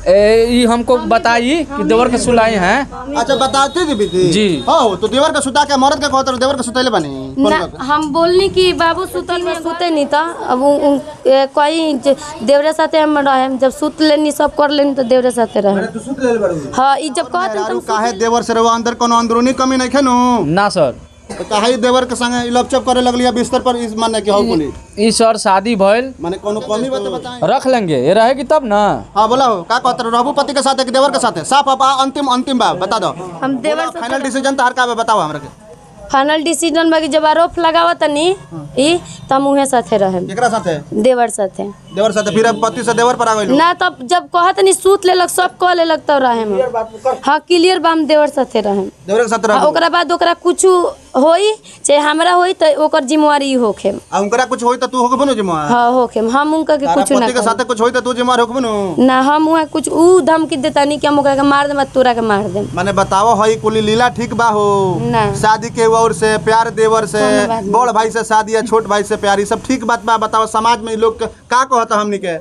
ए, ई हमको बताई कि देवर के सुलाई हैं अच्छा बताती थी बीती जी। हो तो देवर का सुता के मरद के कहत देवर के सुतैले बानी फोन ना करके। हम बोलनी कि बाबू सुतल में सुते नहीं था अब उ- उ- ए, कोई जे- देवरे साथे हम रहे जब सुत लेनी सब कर लेनी तो देवरे साथे रहे तू सुत ले बारू हाँ ई जब कहत मेहरारू काहे देवर से रहो अंदर कोनो अंदरूनी कमी नहीं खेनु ना सर तो काहे ई देवर के संगे लपचप करे लगलिया बिस्तर पर इस माने कि हो बोली ई सर शादी भइल माने कोनो कमी बता बताएं रख लेंगे ये रहेगी तब ना हाँ बोला हो का कहत रहबू पति के साथ है कि देवर के साथ है साफ अब आ, अंतिम अंतिम बा बता दो हम देवर फाइनल डिसीजन तार का बा बताओ हमरा के फाइनल डिसीजन बाकी जब आरोप लगावा तनी ई त हम उहे साथे रहे केकरा साथ है देवर साथे देवर साथ है, फिर अब पति से देवर पर आ गइल ना तब जब कहत नहीं सूत लेलक सब कह लेलक तब रहे हम हाँ क्लियर बा हम देवर साथे रहे देवर के साथ आ रहबू ओकरा बाद ओकरा कुछ होई चाहे हमरा होई तो ओकर जिम्मेवारी ई होखे आ उनकरा कुछ होई त तू होकबो नु जिम्मेवार हाँ होखे हम उनका के तारा कुछ ना पति के करी। साथ कुछ होई त तू जिम्मेवार होकबो नु ना हम वहाँ कुछ ऊ धमकी देता नहीं कि हम ओकरा के मार देम आ तोरा के मार देम माने बताओ हई कुली लीला ठीक बा हो ना। शादी के और से प्यार देवर से कोनो बात नहीं। बड़ भाई से शादी या छोट भाई से प्यार ई सब ठीक बात बा बताओ समाज में ई लोग के का कहता हमनी के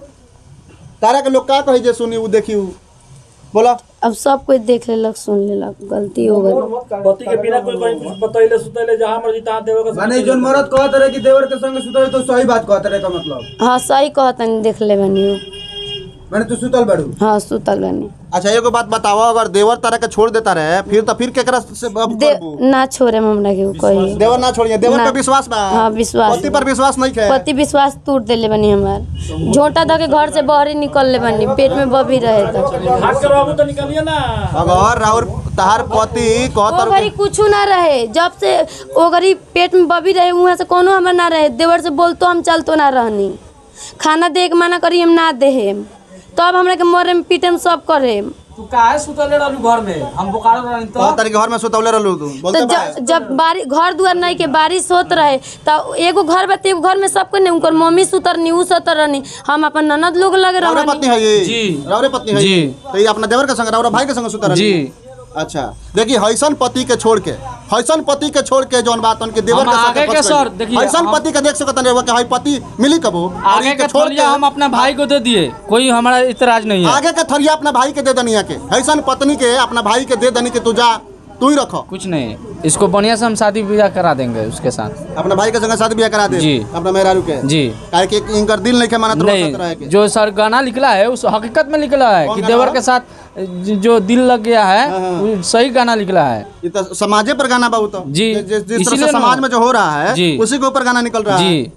तारा के लोग का कही जे सुनी उ देखी उ बोला अब सब कोई देख लेलक सुन लेलक गलती हो गई पति के बिना कोई कहीं कुछ बतैले सुतैले जहाँ मर्जी तहाँ देवे के माने जोन मरद कहत रहे कि देवर के संग सुतल तो सही बात कहत रहे का मतलब हाँ सही कहतनी देख ले बनी उ। माने तू सुतल बाड़ू हाँ सुतल बनी अच्छा एगो बात बताओ अगर देवर तारा के छोड़ देता रहे फिर तो फिर केकरा से अब दे करबू ना छोड़े हमरा के उ कही देवर ना छोड़िए देवर ना। पे विश्वास बा हाँ, विश्वास पति पर विश्वास नहीं है पति विश्वास टूट देले बनी हमार झोंटा धके घर से बहरी निकल ले बनी पेट में बबी रहे तो हाथ के रहबू तो निकलिए ना अगर राउर तहार पति ओ कहतर घड़ी कुछ ना रहे जब से ओ घड़ी पेट में बबी रहे वहाँ से कोनो हमार ना रहे देवर से बोलतो हम चलतो ना रहनी खाना दे के मना करी हम ना देहे तब हमरा के मरे में पीटे में सब करे तू काहे सुतले रहलू घर में हम बोकारो रहनी तो कहतर के घर में सुतौले रहलू तू तो बोलते बा ज- जब बारी घर दुआर नहीं के बारिश होत रहे तो एगो घर बा एगो घर में सबको नहीं उनकर मम्मी सुतर नहीं उ सुतर रहनी हम अपन ननद लोग लगे राउरे रहनी पत्नी है ये जी। राउरे पत्नी है जी। ये तो ये अपना देवर के संग राउरा भाई के संग सुतर जी। अच्छा देखिए हैसन पति के छोड़ के हैसन पति के छोड़ के जौन बात उनके देवर हम के आगे साथ के सर, देखिए, हैसन हम- पति के देख सकत नहीं कि हई पति मिली कबो और आगे इनके का छोड़ थोलिया के हम अपना भाई को दे दिए कोई हमारा इतराज नहीं है आगे के थरिया अपना भाई के दे दनिया के हैसन पत्नी के अपना भाई के दे दनी के तू जा तू ही रखो कुछ नहीं इसको बढ़िया से हम शादी ब्याह करा देंगे उसके साथ अपना भाई के संग शादी ब्याह करा दे जी। अपना मेहरारू के जी काहे कि इनकर दिल नहीं के मानत रह रहे नहीं के जो सर गाना निकला है उस हकीकत में निकला है कौन कि गाना देवर है? के साथ ज- जो दिल लग गया है हाँ, हाँ। वो सही गाना निकला है ये तो समाजे पर गाना बहुत जी। जिस जिस तरह इसीलिए से ना- समाज में जो हो रहा है जी। उसी के ऊपर गाना निकल रहा है जी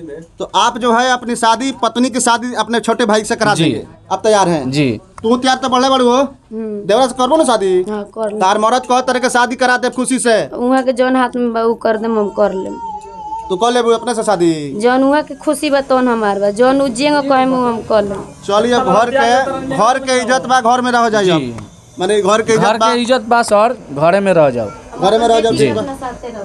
तो आप जो है अपनी शादी पत्नी की शादी अपने छोटे भाई से करा जी। देंगे आप तैयार हैं जी तू तैयार तो बड़े बड़ू हो देवरा से करबो ना शादी हाँ कर ले तार मरद कह तरह के शादी करा दे खुशी से उहाँ के जौन हाथ में बा उ कर देम हम कर लेम तू कह लेबू अपने से शादी जौन उहाँ के खुशी बा तौन हमार बा जौन उ जेंग कहेम उ हम कर लेम चलिए घर के घर के इज्जत बा घर में रह जाइए जी। माने घर के घर इज्जत बा के इज्जत बा सर घरे में रह जाओ घर में रह जाओ ठीक बा।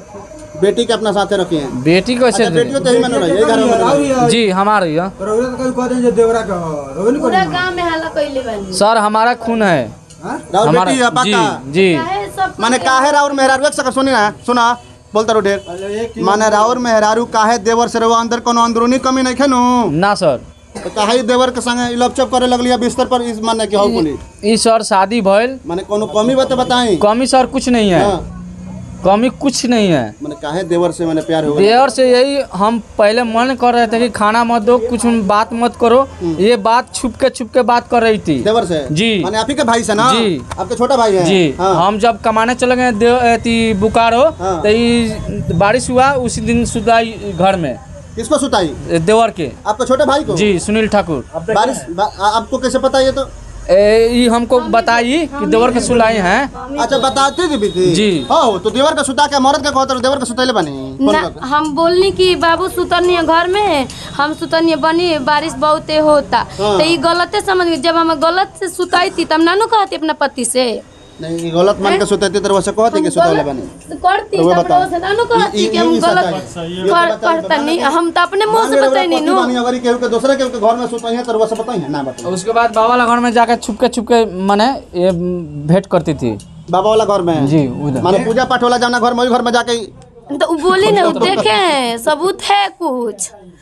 बेटी के अपना साथे रखिए बेटी को ऐसे अच्छा बेटियों तो ही में रही है घर में न रही। जी हमारे यहाँ रउरा तो कहीं कहते हैं जे देवरा का हो रउरा नहीं पूरा गांव में हल्ला कइले बानी सर हमारा खून है राउर हमारा बेटी है जी पक्का जी काहे सब माने काहे राउर मेहरारू एक सकर सुनी ना सुना बोलता रहो ढेर माने राउर मेहरारू काहे देवर से रहो अंदर कोनो अंदरूनी कमी नहीं खेनु ना सर तो काहे ई देवर के संगे लपचप करे लगलिया बिस्तर पर इस माने कि हो बोली ई सर शादी भइल माने कोनो कमी बात बताई कमी सर कुछ नहीं है हाँ कमी कुछ नहीं है माने काहे देवर से मैंने प्यार हो गया देवर से यही हम पहले मन कर रहे थे कि खाना मत दो कुछ बात मत करो ये बात छुप के छुप के बात कर रही थी देवर से जी। माने आप ही के भाई से ना जी। आपके छोटा भाई है जी हाँ हम जब कमाने चले गए देव अथी बुकारो हाँ। तो ये बारिश हुआ उसी दिन सुधाई घर में किसको सुताई देवर के आपके छोटे भाई को जी सुनील ठाकुर बारिश बा, आ- आपको कैसे पता ये तो ए, ये हमको बताई कि देवर के सुलाई हैं अच्छा बताती थी बीती जी। हो तो देवर के सुता के मरद के कहते देवर के सुतैले बनी फोन ना करके। हम बोलनी कि बाबू सुतनी है घर में हम सुतनी बनी बारिश बहुते होता हाँ। तो ये गलते समझ गई जब हम गलत से सुताई थी तब नानू कहती अपना पति से नहीं गलत मान के सुतैती तो वैसे कहती कि सुतैले बनी तो करती तो वो तब बताओ। रोज नानू ई- कहती ई- कि हम ई गलत सच्चाई है। ये कर तो बताइए, करता नहीं हम तो अपने मुंह मान से लो बताई नहीं पति नु बनी अगर केहू के दूसरे केहू के घर में सुतई है तो वैसे बताई है ना बताई उसके बाद बाबा वाला घर में जाकर छुपके छुपके मैंने ये भेंट करती थी बाबा वाला घर में जी उधर माने पूजा पाठ वाला जाना घर में वही घर में जाके तो वो बोली ना वो देखे हैं सबूत है कुछ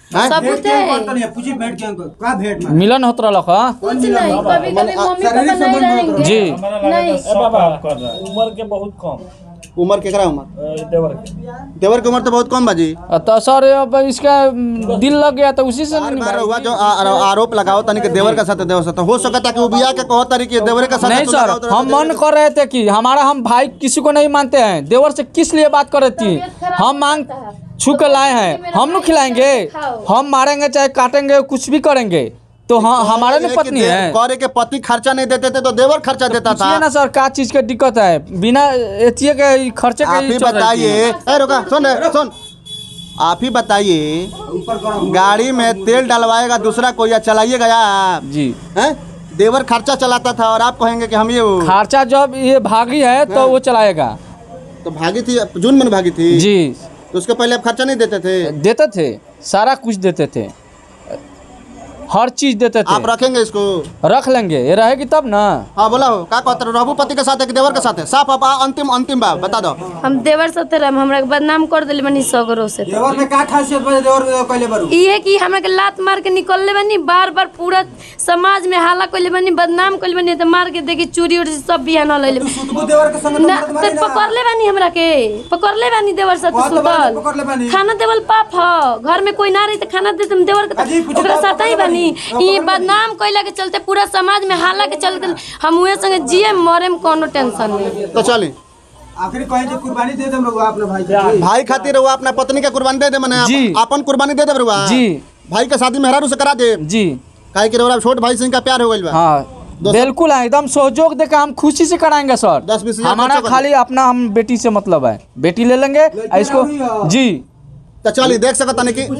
सबूत है पूछी भेंट के का भेंट में मिलन होत रहलक ह कुछ नहीं कभी कभी मम्मी पापा शारीरिक नहीं संबंध रहेंगे जी नहीं ए बाबा उम्र के बहुत कम उम्र केकरा उम्र ए, देवर के देवर की उम्र तो बहुत कम बाजी तो सर अब इसका म, दिल लग गया तो उसी से बार नहीं बार निभाएगी। हुआ जो आ- आ- आरोप लगाओ तनी के देवर के साथ देवर साथ हो सकता है कि वो बिया के कहो तरी कि देवर के साथ नहीं तू सर लगाओ तो हम देवर मन के- कर रहे थे कि हमारा हम भाई किसी को नहीं मानते हैं देवर से किस लिए बात कर रही थी हम मांग छू के लाए हैं हम लोग खिलाएंगे हम मारेंगे चाहे काटेंगे कुछ भी करेंगे तो हाँ हमारे ये में कि पत्नी दे- है करे के पति खर्चा नहीं देते थे तो देवर खर्चा देता था पूछिए ना सर क्या चीज के दिक्कत है बिना एथिए के ई खर्चे के आप ही ही चल रही थी। बताइए ए रुका सुन रे, सुन आप ही बताइए गाड़ी में तेल डलवाएगा दूसरा कोई या चलाइएगा या आप जी हैं? देवर खर्चा चलाता था और आप कहेंगे कि हम ये वो- खर्चा जब ये भागी है तो वो चलाएगा तो भागी थी जून में भागी थी जी तो उसके पहले आप खर्चा नहीं देते थे देते थे सारा कुछ देते थे हर चीज देते थे आप रखेंगे इसको रख लेंगे ये रहेगी तब ना हाँ बोला हो का कहते रहो रहबू पति के साथ है कि देवर के साथ है साफ आप आ- अंतिम अंतिम बात बता दो हम देवर साथे रहे हमरा के बदनाम कर दिले बनी सगरो से तो। देवर में का खासियत बा देवर में कहले बारू इहे कि हमरा के लात मार के निकलले बनी बार बार पूरा समाज में हाला कइले बनी बदनाम कइले बनी तो मार के देखी चूड़ी उड़ी सब बिहान लइले तू सुतबू देवर के संग तो ना मत ते मारी ना पकड़ले बानी हमरा के पकड़ले बानी देवर साथे कहाँ तो बानी, सुतल पकड़ले बानी? खाना देवल पाप ह घर में कोई ना रही त खाना दे तुम देवर के अजी, त- कुछ ओकरा बात साथ ही पकड़ले बानी बानी? ई बदनाम कइला के चलते पूरा समाज में हाला के चलते हम उहे संगे जिए मरे में कोनो टेंशन नहीं तो चली आखिरी कहे जे कुर्बानी दे देम रहुआ अपने भाई के भाई खातिर वो अपना पत्नी के कुर्बानी दे दे मैंने जी। अपन कुर्बानी दे दे बरुआ जी। भाई के शादी मेहरारू से करा दे जी काहे कि रउरा छोट भाई से इनका प्यार हो गइल बा हाँ बिल्कुल है एकदम सहयोग देकर हम खुशी से कराएंगे सर दस बीस हजार हमारा खर्चा कर खाली अपना हम बेटी से मतलब है बेटी ले लेंगे और इसको जरूरी है। जी तो चली देख सकत तनी कि